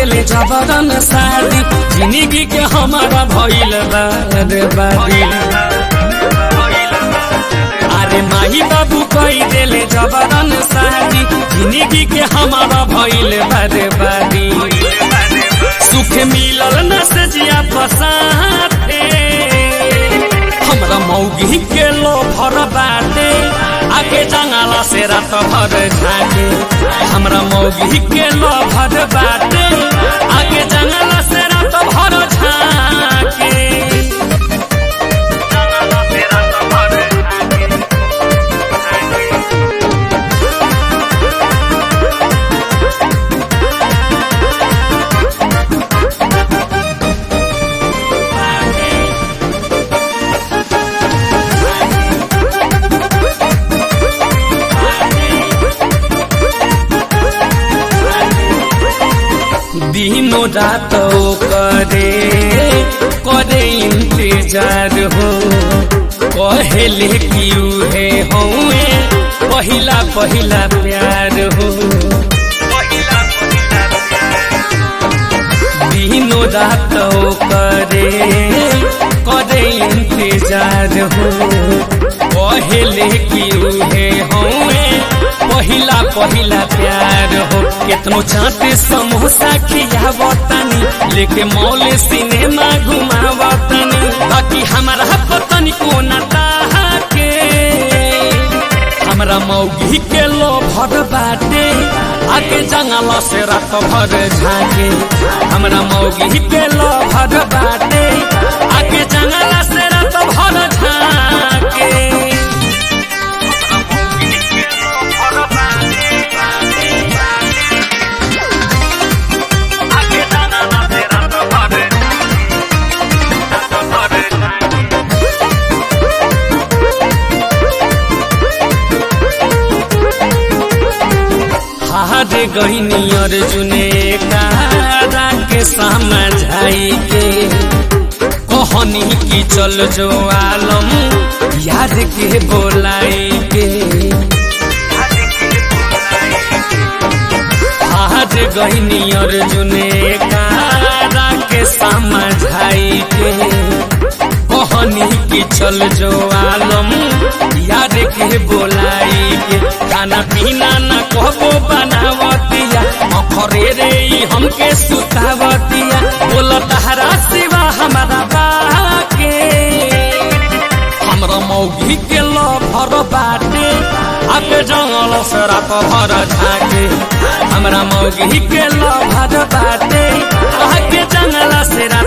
देले जबरन शादी जिंदगी के हमारा भइल बर्बादी अरे माही बाबू कही देले जबरन शादी जिंदगी के हमारा भइल बर्बादी सुख मिलल न से जिया पसाते हमरा मौगी के लो भर बाटे आगे जंगला से रात भर झाके हमरा मौगी के लो भर बाटे आगे जंगला से रात भर झाके दिनो रात करे करे इंतजार हो कहेले कि उहे हौए पहिला पहिला प्यार हो दिनो रात करे करे इंतजार हो कहेले कि उहे हौए पहिला पहिला प्यार हो केतनो चाटे समोसा खियावतनी लेके मॉल सिनेमा घुमावतनी बाकी हमारा पतनी कोना के हमरा मौगी के लो भर बाटे आगे जंगल से रात भर झाके हमरा मौगी के लो भर बाटे आगे जंगल से रात भर झाके हार गईनी अर्जुने कारा के समझाई के कहनी की चल जो आलम याद के बोलाई के हार गईनी अर्जुने कारा के समझाई के कहनी की चल जो आलम याद के बोलाई के खाना पीना न कहबो बनावतिया अखरे रे ई हमके सुतावतिया बोल तहरा सिवा हमारा बाके हमरा मौगी के लो भर बाटे आके जंगल से रात भर झाके हमरा मौगी के लो भर बाटे आके जंगल से रात